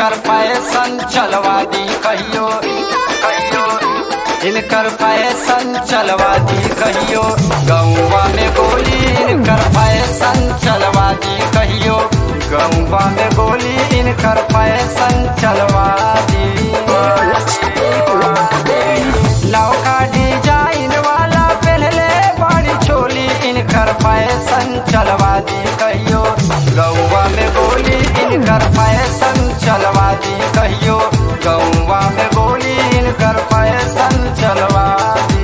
इनकर पैसन चलवा दी कहियो कहियो इनकर पैसन चलवा दी कहियो गौवा में गोली इनकर पैसन चलवा दी कहियो गौवा में गोली इनकर पैसन चलवा दी नौका डिजाइन वाला पहले बड़ी चोली इनकर फैशन चलवा दी कहियो गौवा में गोली इनकर फैशन चलवा दी कहियो गौवा में गोली इनकर फैशन चलवा दी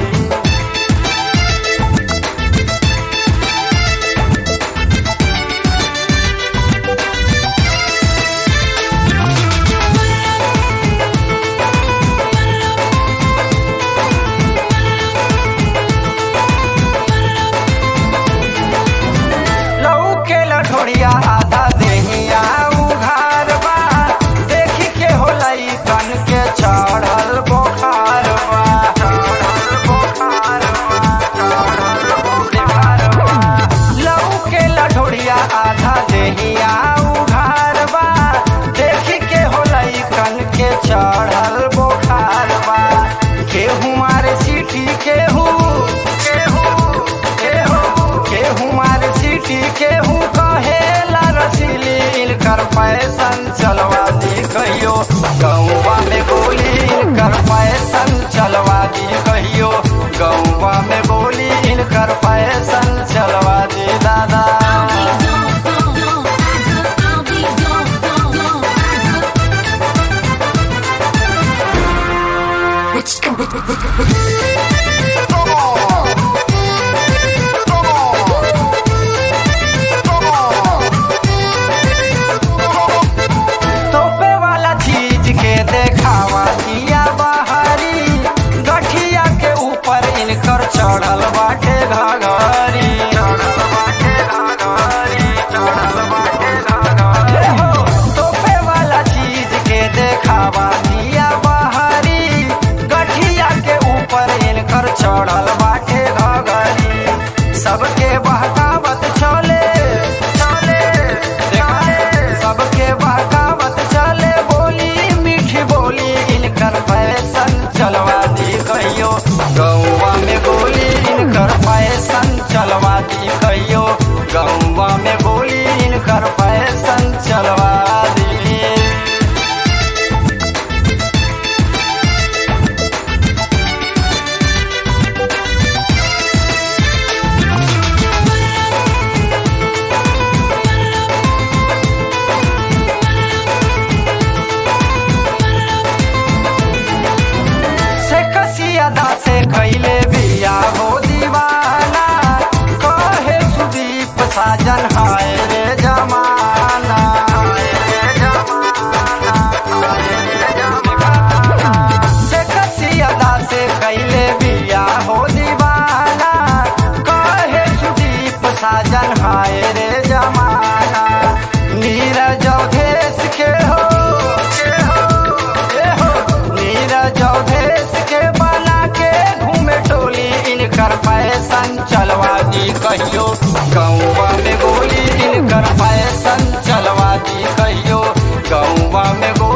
लौके लठोड़िया आधा देहिया उघार बा देखी के होलई कन के चढ़ल बोखार बा चढ़ल बोखार बा चढ़ल बोखार बा लौके लठोड़िया आधा देहिया उघार बा देखी के होलई कन के चढ़ल बोखार बा केहू मारे सीटी केहू केहू केहू केहू मारे सीटी केहू कहेला रसीली इनकर फैशन चलवा दी कहियो गौवा में गोली इनकर फैशन चलवा दी कहियो गौवा में गोली इनकर फैशन चलवा दी दादा तोपे वाला चीज के देखावा दिया बाहरी गठिया के ऊपर इनकर चढ़ल बाटे घाघरी चढ़ल बाटे घाघरी चढ़ल बाटे घाघरी हो, तोपे वाला चीज के देखावा दिया बाहरी गठिया के ऊपर इनकर चढ़ल बाटे घाघरी सबके बहकावत चले चले चले सबके बहकावत चले बोली मीठी बोली इनकर फैशन चलवा दी कहियो गौवा में गोली इनकर फैशन चलवा दी कहियो गौवा में गोली इनकर फैशन चलवा दी से कसियादा से कैले बिया हो दीवाना कहे सुदीप साजन हाय रे जमाना हाय रे जमाना, हाय रे जमाना। से कसियादा से कैले बिया हो दीवाना कहे सुदीप साजन हाय रे जमाना नीरज अवधेश के हो के हो के हो नीरज अवधेश के बना के घूमे टोली इनकर फैशन चलवा दी कहियो गौवा में गोली इनकर फैशन चलवा दी कहियो गौवा में गोली